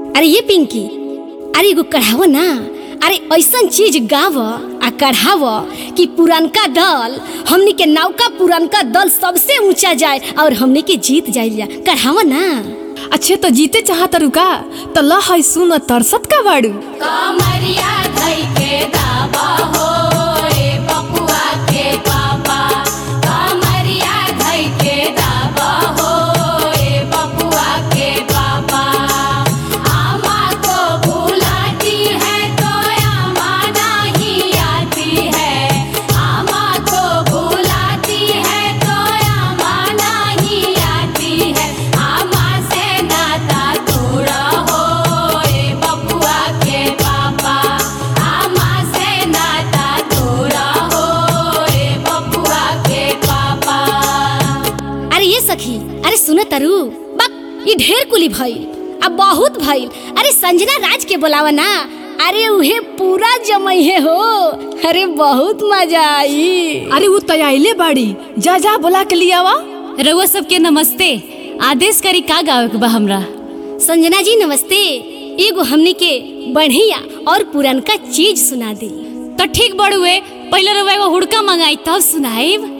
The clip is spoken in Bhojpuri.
अरे ये पिंकी अरे एगो कढ़ाव ना अरे ऐसन चीज गाव आ कढ़ाव कि पुरानका दल हमनी के नौका पुरानका दल सबसे ऊंचा जाए और हमनी के जीत जाइल कढ़ाव ना अच्छे तो जीते चाहत रुका तो ल है सुन तरसत का बाड़ू कमरिया धई के दावा हो रे बपुआ के पापा कमरिया धई के दावा हो रे बपुआ के पापा आमा को बुलाती है तो आमा नहीं आती है आमा को बुलाती है तो आमा नहीं आती है आमा से नाता तोड़ा हो रे बपुआ के पापा आमा से नाता तोड़ा हो रे बपुआ के पापा अरे ये सखी अरे सुन तरु बक ये ढेर कुली भइल अब बहुत भइल अरे संजना राज के बोलावा ना अरे उहे पूरा जमैहे हो अरे बहुत मजा आई अरे वो तैयाइले बाड़ी जा जा बोला के लियावा रउआ सबके नमस्ते आदेश करी का गावे के बा हमरा संजना जी नमस्ते एगो हमनी के बढ़िया और पुरनका चीज सुना दी तो ठीक बड़ुए पहले रउआ एगो हुड़का मंगाई तब सुनाइब